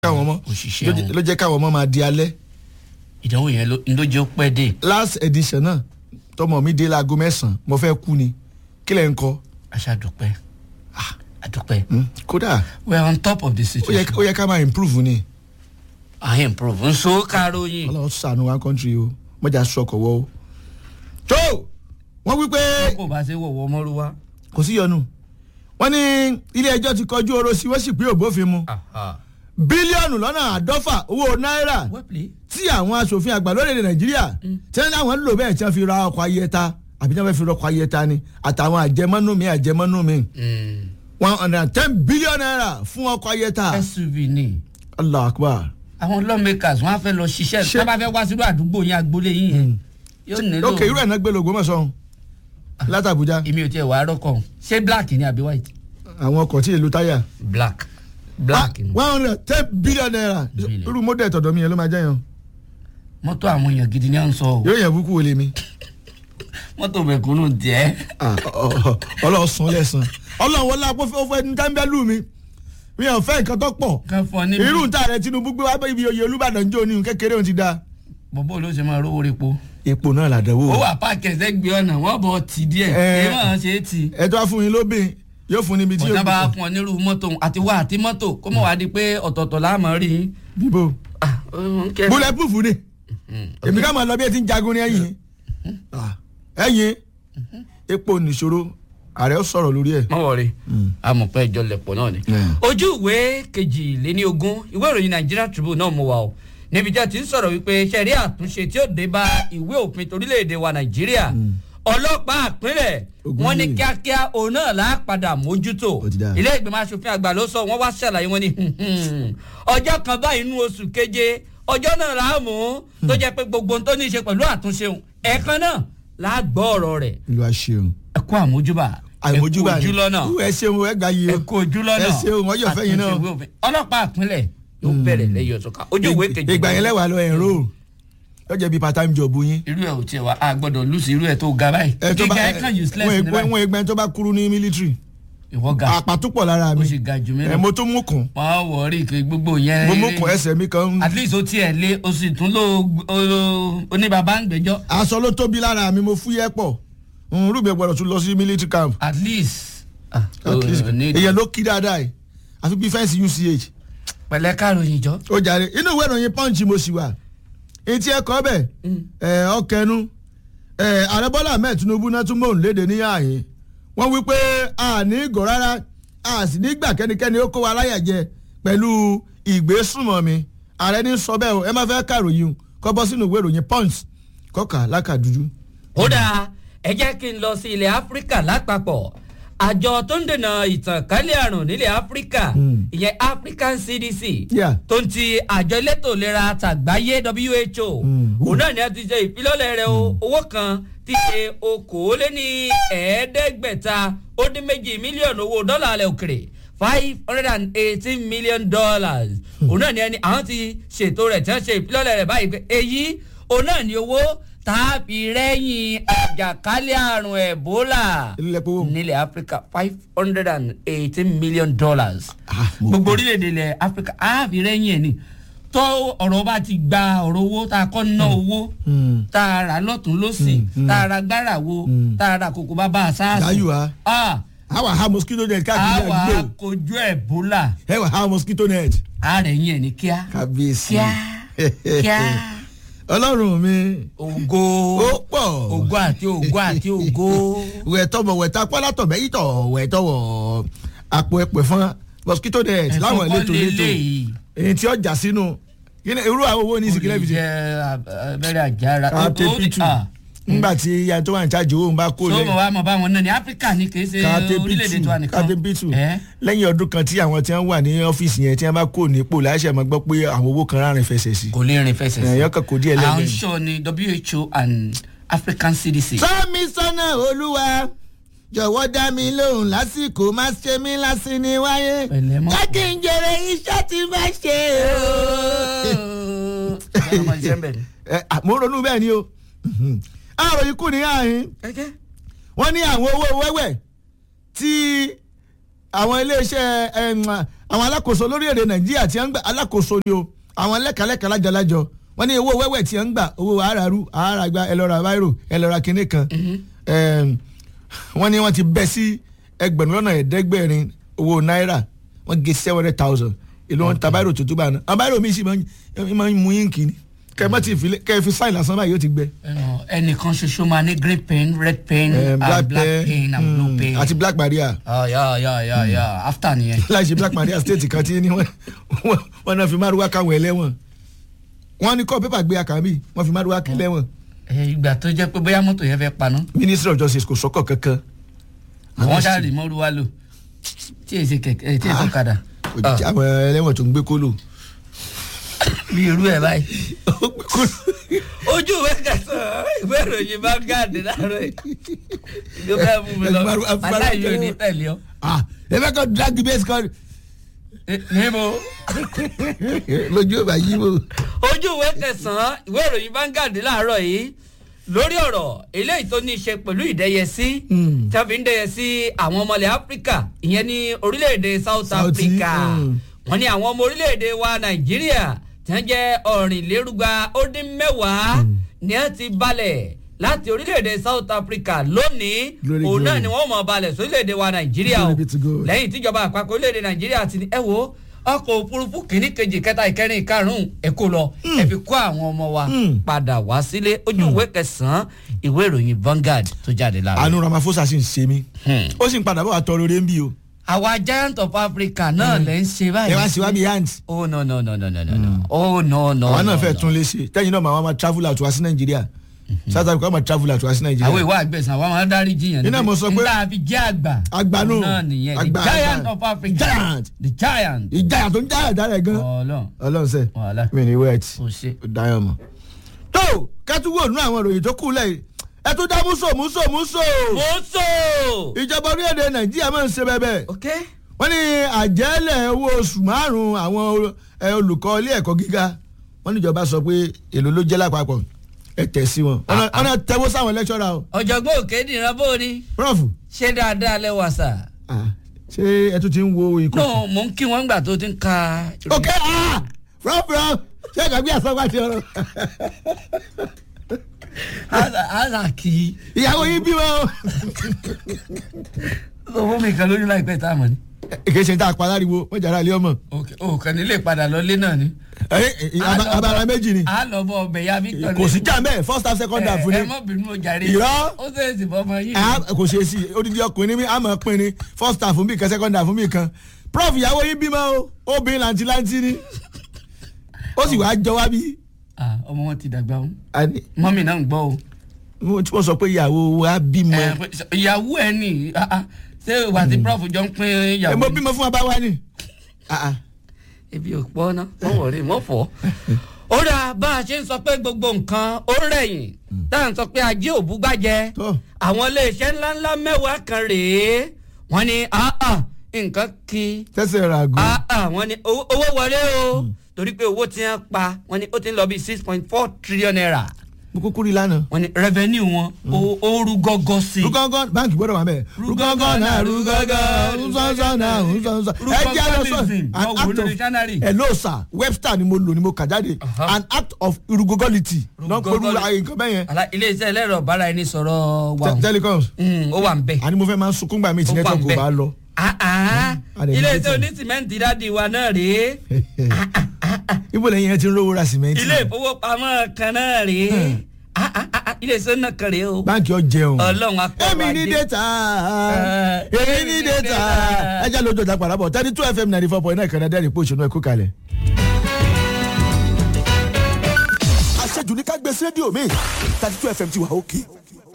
káwọn ọmọ òṣìṣẹ́ ló jẹ́- wọn. ló jẹ́ káwọn ọmọ máa di alẹ́ ìdánwò yẹn ló ló jẹ́ ó pẹ́ dé last edition náà tọmọ mi dé láago mẹ́sàn-án mo fẹ́ kú ni kí lẹ̀ ń kọ́ aṣáàdùpẹ́ àdùpẹ́ Hmm, kódà we are on top of the ó yẹ situation ó yẹ ká máa improve ni i improve nso karoyin ọlọ́run sànù one country o mọ́jà sọkọ̀ wọ́ o. tó wọ́n wí pé kò bá ṣe wọ̀wọ́ mọ́rúwá. kò sí yọnu wọ́n ní ilé ẹjọ́ ti kọjú oró sí wọ́n sì pé òbófin mu bílíọ̀nù lọ́nà àádọ́fà owó náírà wẹ́pìlì. tí àwọn asòfin àgbà lórílẹ̀ nàìjíríà tí wọ́n ní àwọn ń lò bẹ́ẹ̀ tí wọ́n fi ra ọkọ̀ ayẹta àbí tí wọ́n fẹ́ fi ra ọkọ̀ ayẹta ni àtàwọn àjẹmọ́nú mi àjẹmọ́nú mi one hundred and ten billion naira fún ọkọ̀ ayẹta suv ni allah akbar àwọn lawmakers wọn á fẹ́ lọ ṣiṣẹ́ Ṣé- tó bá fẹ́ wá sínú àdúgbò yẹn agboolé yín yẹn yóò nílò. ok irú ẹ̀ náà gbé lóògùn mọ̀sán látàbújá èmi ò tiẹ̀ wá rọ́kọ̀ ṣé black ni àbí white. àwọn ọkọ̀ tí èlò táyà black black ni one hundred and ten billion naira Billion. irú mọ́dẹ̀ tọ̀dọ̀ mi yẹn ló máa jẹ́ yẹn mọ́tò àwọn èèyàn gidi ni à ń sọ o yóò yẹn búkú wọlé mi mọ́tò mẹ̀kúnnù díẹ̀. Ah, ọ- ọ- ọlọ́run san lẹ́sàn ọlọ́run wọlé apọ́fẹ́ ọfẹ́ ní tẹ́ḿbẹ́lú mi mi ò fẹ́ nǹkan tó pọ̀ kan fọ ní. irú ta rẹ tinubu gbé wá bá ibi oyè olúbàdàn jó ní kékeré òun ti da bọ́bọ́ ló ṣe máa rówó repo. epo náà làdánwò ó wà páàkì ẹ̀sẹ̀ gbé ọ̀nà wọ́n bọ̀ tì díẹ̀ Eh. èèmọ̀ ṣe é tì. ẹ tó wá fún yín lóbìn yóò fún níbi tí ọ̀tá yóò bá fún ọ nírú mọ́tò àti wá àti mọ́tò kó mọ̀ wá di pé ọ̀tọ̀ọ̀tọ̀ láàmú rí i. bíbó Ah, ó ń kẹ́- bullet proof ni èmi ká máa lọ bí ẹ ti ń jagun ní ẹ̀yìn Ah, ẹ̀yìn epo nìṣòro ààrẹ ó sọ̀rọ̀ lórí ẹ̀. mọ wọrí amọ̀pẹ́ ìjọ lẹ̀pọ̀ náà ni. Mm. ojú ìwé kejìléní ogún ìwé ìròyìn Nigeria Tribune náà mú wa o níbi tí a ti ń sọ̀rọ̀ wípé sẹ́rí àtúnṣe tí ó dé bá ìwé òfin torílẹ̀-èdè wa Nàìjíríà ọlọ́pàá àpínlẹ̀ Ogun wọ́n ní yìí. kíákíá òun náà là á padà mójútó Ó ti dáa. ilé ìgbìmọ̀ asòfin àgbà ló sọ wọ́n wá ṣàlàyé wọn ní ọjọ́ kan báyìí nínú oṣù keje ọjọ́ náà là á mú tó jẹ́ pé gbogbo ohun tó ní í ṣe pẹ̀lú àtúnṣe òun ẹ̀ẹ̀kan náà là á gbọ́ ọ̀rọ̀ rẹ̀ ìlú àṣeun ẹ kú àmójúbà àìmójúbà ẹ kú ojúlọ́nà ẹ ṣeun ẹ gbà yìí ẹ kú ojúlọ́nà ẹ ṣeun ọjọ́ fẹ́yìn náà àtúnṣe ìwé òfin. ọlọ́pàá àpínlẹ̀ yóò bẹ̀rẹ̀ lẹ́yìn ọ̀tún ká ojú ìwé kejì. ìgbà yẹn lẹ́wà lọ ẹ̀rọ yóò jẹ́ bí part time job yín. irú ẹ̀ ò tiẹ̀ wá a gbọ́dọ̀ lùsì irú ẹ̀ tó ga báyìí ẹ tó bá gíga ẹ̀ kàn useless ní wọn báyìí wọn ẹgbẹ́ tó bá kúrú ní military ìwọ ga àpàtúpọ̀ lára ó mi sì ga jù mí ẹ lọ mo tún mú kùn wọ́n wọ̀ọ́rì kí gbogbo yẹn mo mú kùn ẹsẹ̀ mi kan at least ó tiẹ̀ lé o sì tún ló oníbàbá ń gbẹ́jọ́ aṣọ ló tóbi lára mi mo fúyẹ́ pọ̀ rúbẹ̀ gbọ́dọ̀ tún lọ sí military camp at least ah, At least, o ní- èèyàn ló kí dáadáa yìí àfi bí fẹ́ǹsì uch pẹ̀lẹ́ káròyìn jọ. ó jàre inú ìwé ìròyìn punch mo sì wà etí ẹ̀kọ́ bẹ̀ ẹ̀ ọkẹnu ẹ̀ ààrẹ bọ́lá ahmed tinubu náà tún mòún léde ní ààyè wọ́n wí pé a ní gò rárá a sì ní gbà kẹ́nikẹ́ni ó kó wa láyà jẹ pẹ̀lú ìgbésùnmọ̀mí ààrẹ ní sọ bẹ́ẹ̀ o ẹ má fẹ́ kàròyìn kọ́ bọ́ sínú ìwé ìròyìn punch kọ́kà lákàdúdú. ó dáa ẹ jẹ́ kí n lọ sí ilẹ̀ áfíríkà lápapọ̀ àjọ tó ń dènà ìtànkálẹ̀ àrùn nílẹ̀ áfíríkà ìyẹn african cdc Yeah. tó ń ti àjọ elétò ìlera tàgbáyé who Mm. òun náà ni a ti ṣe ìfilọ́lẹ̀ rẹ̀ o owó kan ti ṣe okòóléní ẹ̀ẹ́dẹ́gbẹ̀ta ó dín méjì mílíọ̀nù owó dọ́là alẹ́ òkèrè five hundred and eighteen million dollars òun náà ni ẹni àwọn ti ṣètò rẹ̀ tí wọ́n ṣe ìfilọ́lẹ̀ rẹ̀ báyìí pé èyí òun náà ni owó tàbí rẹ́yìn àjàkálẹ̀ àrùn ẹ̀bólà ilé lẹ́pọ̀ wò. nílẹ̀ áfíríkà five hundred and eighteen million dollars Ah, mo gbogbo orílẹ̀-èdè ilẹ̀ áfíríkà àbí rẹ́yìn ẹ̀ ni tó ọ̀rọ̀ bá ti gba ọ̀rọ̀ owó tá a kọ́ ná owó Hmm. tá a rà lọ́tún lọ́sì tá a ra gbára wo tá a ra kòkó bá bá a sáàsì Dáyù wá. a àwa ha mosquito net káàkiri wà á àdúgbò kojú ẹ̀bólà ẹ wà ha mosquito net. a rẹ̀ yín ẹ̀ ní kíá kábíyèsí. kíá kíá ọlọ́run mi ògo ó pọ̀ ògo àti ògo àti ògo. wẹ̀tọ̀mọ̀ wẹ̀ta pálátọ̀ mẹ́yìtọ̀ wẹ̀tọ̀wọ̀ àpò ẹ̀pẹ̀ fún mosquito net ẹ̀fọn láwọn kọ́ ìletò ìletò lélẹ́yìí. èyí tí ọjà sínú kí ni irú àwọn owó ní ìsìnkú lẹ́bi ṣe. jẹ abẹ́rẹ́ àjára. káàtẹ́ Ó- ó- pitu ah. nígbà tí ìyá tó wà ní chájì owó ń bá kó so lẹ mo wá mọ báwọn náà ní áfíríkà ní kì í ṣe káàtẹ́ orílẹ̀-èdè pitu tó wà nìkan. káàtẹ́ pitu ẹ lẹ́yìn ọdún kan tí àwọn tí wọ́n wà ní ọ́fíìsì yẹn tí wọ́n bá kó nípò láṣẹ máa gbọ́ pé àwọn owó kan rárin fẹsẹ̀ sí. kò lè rìn fẹsẹ̀ sí. ẹ̀yọ́ kan kò díẹ̀ à ń lẹ́gbẹ̀ẹ́. sọ ni who and african cdc. sọ́mi sọ́nà olúwa jọ̀wọ́ dá mi lóhùn lásìkò má ṣe mí lásì ní wáyé Pẹ̀lẹ́ mọ́. jẹ́ kí n jèrè iṣẹ́ tí bá ṣe ọmọ iṣẹ́ ń bẹ̀ ni. o. Ẹ, à, mo ronú bẹ́ẹ̀ ni o àròyìn kù ní àhín ẹ jẹ́ wọ́n ní àwọn owó wẹ́wẹ́ tí àwọn iléeṣẹ́ ẹm, àwọn alákòóso lórílẹ̀‐èdè nàìjíríà tí wọ́n ń gbà alákòóso ni o àwọn lẹ́kàlẹ́kà lájọlájọ wọ́n ní owó wẹ́wẹ́ tí wọ́n ń gbà owó àràrú àràgbà ẹlọ́ra báírò ẹlọ́ra kínní kan Ẹm, wọ́n ní wọ́n ti bẹ́ sí ẹgbẹ̀rún lọ́nà ẹ̀ẹ́dẹ́gbẹ̀rin owó náírà wọ́n gé seven hundred thousand èlò wọn ta báírò tuntun bá náà báírò mi sì máa ń- máa ń mú yín kì í kẹ́ ẹ má ti fi lé- kẹ́ ẹ fi sáìn lásán báyìí yóò ti gbẹ. Ẹnu, ẹnìkan ṣoṣo máa ní green pen red pen Ẹm, and black pen and blue mm, pen. àti black maria Ah, ya ya ya ya after nìyẹn. láì ṣe black maria state kan tí ní wọ́n wọ́n- wọ́n náà fi márùwá káwọn ẹlẹ́wọ̀n wọ́n ní kọ́ pépà gbé àkànbí wọ́n fi márùwá kí lẹ́wọ̀n Ẹ, ìgbà tó jẹ́ pé bóyá mọ́tò yẹn fẹ́ paná ministry of justice kò sọ́kọ̀ kankan. àwọn ṣáà rí mọ́rú wá lò tí èsì kẹ̀kẹ́ tí èsì ọ̀kadà Kò jẹ́ àwọn ẹlẹ́wọ̀n tó ń gbé kólò. bí irú ẹ̀ báyìí. ojú ìwé kẹsàn-án ìwé ìròyìn bá gáàdì láàárọ̀ yìí ló fẹ́ mú mi lọ Ẹgbàá- ẹgbàá- aláìyé ò ní tẹ̀lé ọ. ah ẹ fẹ́ kọ́ drag base kan Eh, níbo lójú ọba yìí mo. ojú ìwé kẹsàn-án ìwé ìròyìn bá gáàdì láàárọ̀ yìí lórí ọ̀rọ̀ eléyìí tó ní í ṣe pẹ̀lú ìdẹ́yẹsí Mm. tí a fi ń dẹ́yẹsí àwọn ọmọlẹ̀ áfíríkà ìyẹn ní orílẹ̀-èdè south South, africa mm. wọ́n ní àwọn ọmọ orílẹ̀-èdè wa nàìjíríà tí wọ́n jẹ́ ọ̀rìnlérúgba ó dín mẹ́wàá ni wọ́n ti balẹ̀ láti orílẹ̀-èdè south africa lónìí Glory, òun náà glory. ni wọ́n mọ̀ balẹ̀ sórílẹ̀-èdè wa nàìjíríà o Glory be to God. lẹ́yìn tíjọba àpapọ̀ orílẹ̀-èdè nàìjíríà ti ní ẹ wo ọkọ̀ òfurufú kìíní kejì kẹta ìkẹrin ìkarùn-ún ẹ kó lọ ẹ fi kó àwọn ọmọ wa Mm. padà wá sílé ojú ìwé kẹsàn-án ìwé ìròyìn Vanguard tó jáde lára. àánú ramaphosa sì ń ṣe mí Hmm. ó sì ń padà bọ̀ wá tọrọ orí ń bí o àwa giant of africa náà lè ń ṣe báyìí. ẹ wá sí wá bí yant oh no no no no no no no oh no no. àwọn náà no, fẹ́ no. tún lé sí tẹ́yìn náà màá máa travel out wá sí nàìjíríà south africa máa travel out wá sí àwọn nàìjíríà ìwà àgbẹ̀sán àwọn máa ń dárí jiyàn. Iná mo sọ pé- nígbà fi jẹ́ àgbà. Àgbà nù. náà nìyẹn the Àgbà, giant àgbà. of africa. Giant. the giant. ìjayà tó ń jáyà dára ẹ̀ gan ọlọ́run ọlọ́run sẹ́ wàhálà mi ní wet kò ṣe. ó dáyọ̀ mọ́. tó kẹ́tùwò nú àwọn ìròyìn tó kù lẹ́yìn ẹ tún dá múso múso múso mo sọ. ìjọba orílẹ̀-èdè nàìjíríà máa ń ṣe bẹ́ẹ̀ bẹ́ẹ̀ ok. wọ́n ní àjẹ́lẹ̀ owó oṣù márùn-ún àwọn ẹ, olùkọ́ ilé ẹ̀kọ́ gíga wọ́n níjọba sọ pé èlò ló jẹ́ lápapọ̀ ẹ tẹ̀ sí wọn Wọ́n náà- wọ́n náà tẹ́wọ́ sáwọn lẹ́kṣọ́ra o ọ̀jọ̀gbọ́n òkè dìran bó ni prof ṣé dáadáa lẹ́wà sà. ah, ṣé ẹ tún ti ń wo ikú. no mò ń kí wọn gbà tó ti ń ka. ok ah, prof prof ṣé ìgbàgbé àsọgbà ti ọ̀rọ̀ àzà kì í. ìyàwó yín bímọ o. sọ fún mi kan lóyún láìpẹ́ tá a mọ̀ ni. èké ṣe ń tà paláriwo wọ́n jàrá ilé ọmọ. ok o kàn ní lè padà lọlé náà ni. ẹ ẹ aba- abala méjì ni a lọ bọ ọbẹ̀ ya Victor. kò sí jàmbẹ́ first half second half ẹ ni mọ bínú o jàre. Irọ́. ó sì èsì bọ́ ọmọ yìí. Ah, kò ṣe é sí odidi ọkùnrin mi àmọ́ pin ni first half fún mi kan second half fún mi kan prof ìyàwó yín bímọ o obìnrin làǹtìláǹtì ni ó sì wáá jọ wá bí. Ah, ọmọ wọn ti dàgbà o Àní, mọ́mì náà ń gbọ́ o. mo tí wọ́n sọ pé ìyàwó wa bímọ Ẹ, pé- ìyàwó ẹ ní ah, ah, ṣé ìwà tí prof jọ ń pín ẹ ìyàwó. mo bímọ fún abáwá ni. Ah, ah. ebi ò pọ́ ná wọ́n wọ̀ rí wọ́n fọ́. ó dà bá a ṣe ń sọ pé gbogbo nǹkan ó rẹ̀yìn tá à ń sọ pé ajé òbúgbàjẹ́ Tó. àwọn iléeṣẹ́ ńláńlá mẹ́wàá kan rèé wọ́n ní ah, ah, nǹkan kí tẹ́sẹ̀ rà gùn. ah, ah, wọ́n ní owó owó wọlé o torí pé owó tí wọ́n pa wọ́n ní ó ti ń lọ bí six point four trillion naira mo kúkú rí lánàá. wọ́n ní revenue wọn ó- ó rú gọ́gọ́ sí i. rúgọ́ngọ́ báńkì gbọ́dọ̀ wà mẹ́ẹ̀. rúgọ́ngọ́ náà rúgọ́ngọ́ rúsọ́nsọ́ náà rúsọ́nsọ́. ẹ jẹ́ àlọ́ sọ Rúgọ́ngọ́lism, an wọ́n wò act ní of dictionary. hello sir webster ni mo lò ni mo kà jáde Aha. an act of rugogolity náà pẹ̀lú Rúgọ́ngọ́li- nǹkan bẹ́ẹ̀ yẹn. Àlá- iléeṣẹ́ ẹlẹ́rọ bára ẹni sọ̀rọ̀ wà Te- telecoms ó wà ń bẹ̀. àní mo fẹ́ máa ń sunkún gbà mí tí Ó wà network ńbẹ̀. kò bá lọ. Ah, ah. a lè ní ilé data. iṣẹ́ onísìmẹ́ǹtì dáàdi wa náà rèé ibo lẹ́yìn ẹ ti ń rówó ra sìmẹ́ntì. ilé ìfowópamọ́ kan náà rèé Ah, ah, ah, ah. ilé iṣẹ́ náà kan rèé o báńkì ọ jẹun. ọlọ́run akọ́wà èmi ní data Eh, èmi ní data ẹ jẹ́ lójú ọjà padà bọ̀ thirty two fm ninety four point nine kan náà dẹ́rìn pé òṣèlú ẹ̀kú kalẹ̀. àṣejù ní ká gbé sí rédíò mi thirty two fm ti wà ókè.